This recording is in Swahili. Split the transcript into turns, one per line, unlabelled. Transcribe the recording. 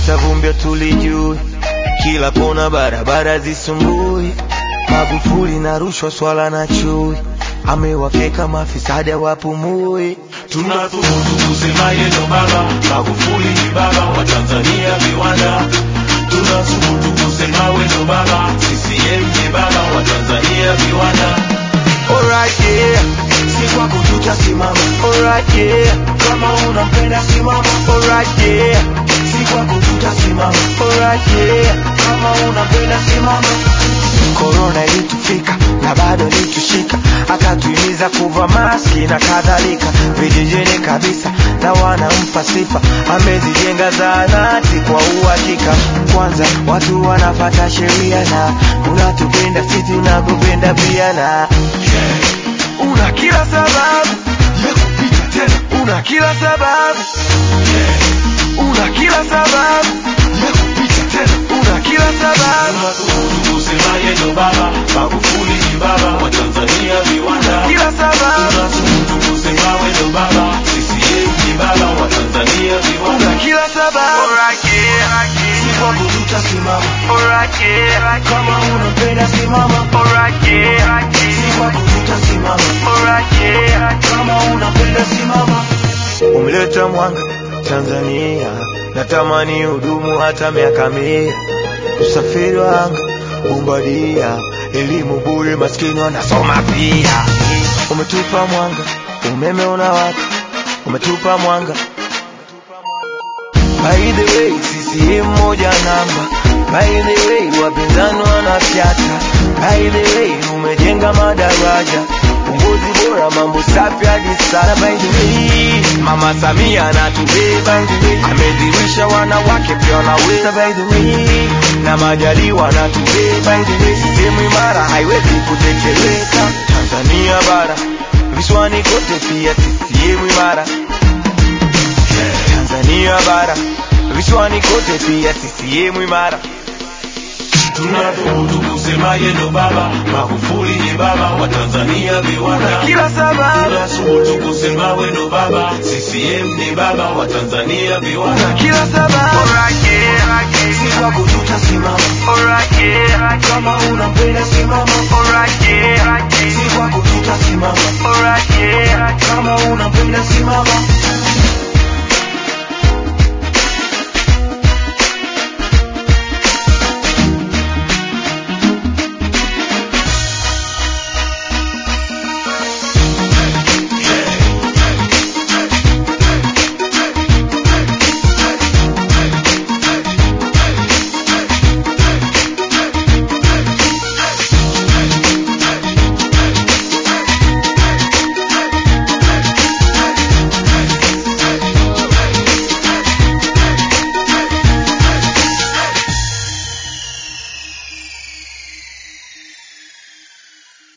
hata vumbi tulijui, kila kona barabara zisumbui, Magufuli na rushwa, swala na chui, amewafyeka mafisadi wapumui.
Tunathubutu kusema yeye ndo baba, Magufuli ni baba wa Tanzania viwanda. Tunathubutu kusema wewe ndo baba, CCM ni baba wa Tanzania viwanda.
Alright, yeah.
Si kwako tutasimama,
Alright, yeah.
kama unampenda simama.
Alright, yeah.
Si kwako tutasimama,
Alright, yeah.
kama unampenda simama.
Korona ilitufika na bado ilitushika, akatuhimiza kuvaa maski na kadhalika, vijijini kabisa na wanampa sifa, amezijenga zahanati kwa uhakika. Kwanza watu wanafata sheria na unatupenda sisi tunakupenda pia, na una kila sababu ya kupita tena, una kila sababu, una kila sababu ya kupita tena, una kila sababu
Tunathubutu kusema yeye ndo baba, Magufuli ni baba wa Tanzania viwanda.
kila sababu
Tunathubutu kusema wewe ndo baba, CCM ni baba wa Tanzania viwanda.
una kila sababu
Si kwako tutasimama,
Alright,
kama unampenda simama. Si kwako tutasimama, kama unampenda simama.
Umeleta mwanga Tanzania, natamani hudumu hata miaka mia. Usafiri wa anga, bombadia, elimu bure, maskini wanasoma pia. Umetupa mwanga, umeme unawaka, umetupa mwanga. By the way, CCM moja namba. By the way, wapinzani wanafyata. By the way, umejenga madaraja, uongozi bora, mambo safi hadi sana. By the way, Mama Samia anatubeba, amedhirisha wanawake pia wanaweza. By the way, na Majaliwa anatubeba. By the way, sehemu imara haiwezi kutekeleka. Tanzania bara, visiwani kote pia CCM imara. Tanzania bara, visiwani kote pia CCM imara.
Tunathubutu kusema yeye ndo baba, Magufuli ni baba wa Tanzania viwanda.
Kila sababu,
Tunathubutu kusema wewe ndo baba, CCM ni baba wa Tanzania viwanda.
kila sababu.